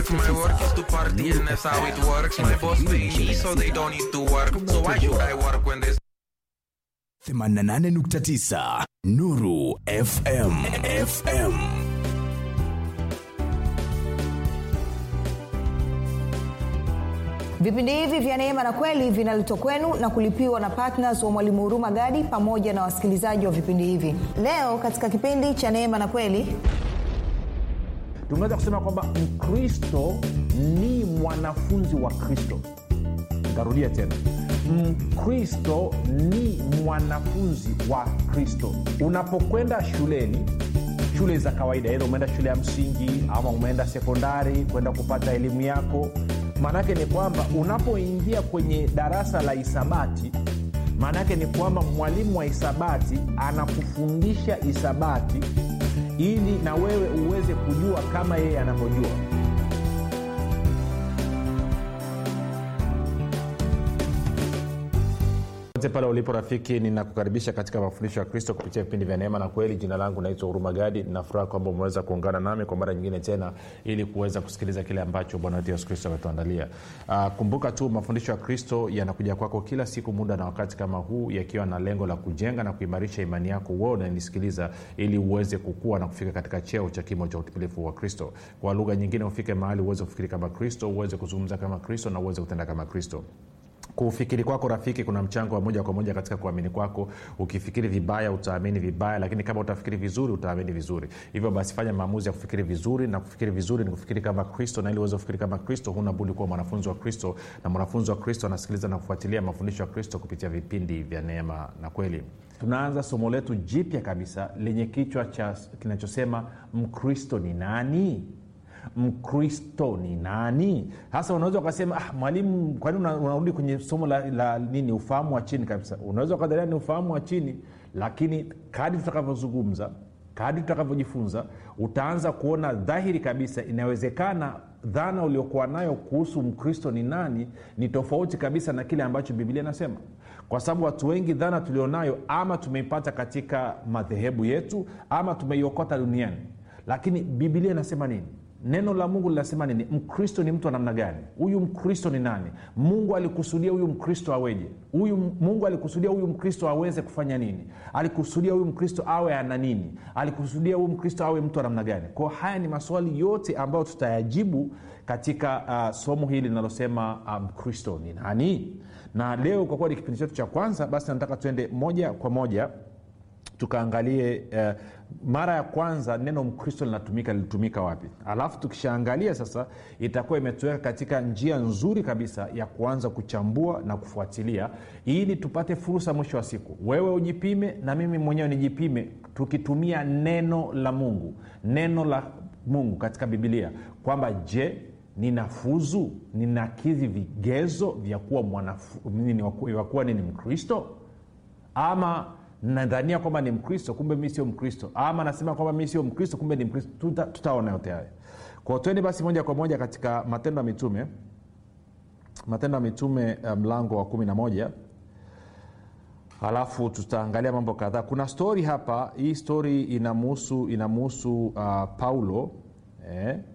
work. My work is to party and that's how it works. My boss pay me so they don't need to work. So why should I work when there's 88.9 Nuru FM FM vipindi hivi vya neema na kweli vinaletwa kwenu na kulipiwa na ptns wa mwalimu huruma gadi pamoja na wasikilizaji wa vipindi hivi leo katika kipindi cha neema na kweli tunaweza kusema kwamba mkristo ni mwanafunzi wa kristo ntarudia tena mkristo ni mwanafunzi wa kristo unapokwenda shuleni shule za kawaida edha umeenda shule ya msingi ama umeenda sekondari kwenda kupata elimu yako maanaake ni kwamba unapoingia kwenye darasa la hisabati maanaake ni kwamba mwalimu wa hisabati anakufundisha hisabati ili na wewe uweze kujua kama yeye anavyojua popote pale ulipo rafiki ninakukaribisha katika mafundisho ya kristo kupitia vipindi vya neema na kweli jina langu naitwa huruma gadi ninafuraha kwamba umeweza kuungana nami kwa mara nyingine tena ili kuweza kusikiliza kile ambacho bwana wetu yesu kristo ametuandalia uh, kumbuka tu mafundisho ya kristo yanakuja kwako kila siku muda na wakati kama huu yakiwa na lengo la kujenga na kuimarisha imani yako wewe unanisikiliza ili uweze kukua na kufika katika cheo cha kimo cha utimilifu wa kristo kwa lugha nyingine ufike mahali uweze kufikiri kama kristo uweze kuzungumza kama kristo na uweze kutenda kama kristo kufikiri kwako rafiki kuna mchango wa moja kwa moja katika kuamini kwako ukifikiri vibaya utaamini vibaya lakini kama utafikiri vizuri utaamini vizuri hivyo basi fanya maamuzi ya kufikiri vizuri na kufikiri vizuri ni kufikiri kama kristo na ili uweze kufikiri kama kristo huna budi kuwa mwanafunzi wa kristo na mwanafunzi wa kristo anasikiliza na kufuatilia mafundisho ya kristo kupitia vipindi vya neema na kweli tunaanza somo letu jipya kabisa lenye kichwa cha kinachosema mkristo ni nani mkristo ni nani hasa unaweza ukasema ah, mwalimu kwani una- unarudi kwenye somo la, la nini ufahamu wa chini kabisa unaweza ukadhania ni ufahamu wa chini lakini kadi tutakavyozungumza kadi tutakavyojifunza utaanza kuona dhahiri kabisa inawezekana dhana uliokuwa nayo kuhusu mkristo ni nani ni tofauti kabisa na kile ambacho biblia inasema kwa sababu watu wengi dhana tulionayo ama tumeipata katika madhehebu yetu ama tumeiokota duniani lakini biblia inasema nini neno la mungu linasema nini mkristo ni mtu wa namna gani huyu mkristo ni nani mungu alikusudia huyu mkristo aweje huyu mungu alikusudia huyu mkristo aweze kufanya nini alikusudia huyu mkristo awe ana nini alikusudia huyu mkristo awe mtu wa namna gani kwao haya ni maswali yote ambayo tutayajibu katika uh, somo hili linalosema mkristo um, ni nani na leo kwa kuwa ni kipindi chetu cha kwanza basi nataka tuende moja kwa moja tukaangalie uh, mara ya kwanza neno mkristo linatumika lilitumika wapi alafu tukishaangalia sasa itakuwa imetuweka katika njia nzuri kabisa ya kuanza kuchambua na kufuatilia ili tupate fursa mwisho wa siku wewe ujipime na mimi mwenyewe nijipime tukitumia neno la mungu neno la mungu katika bibilia kwamba je ninafuzu ninakidhi vigezo vya kuwa mwanafu, nini, wa kuwa nini mkristo ama nadhania kwamba ni mkristo kumbe mi sio mkristo ama nasema kwamba mi sio mkristo kumbe ni mkristo tuta, tutaona yote haya kwao twende basi moja kwa moja katika matendo ya mitume matendo ya mitume mlango um, wa kumi na moja halafu tutaangalia mambo kadhaa kuna stori hapa hii stori inamuhusu inamuhusu uh, paulo eh,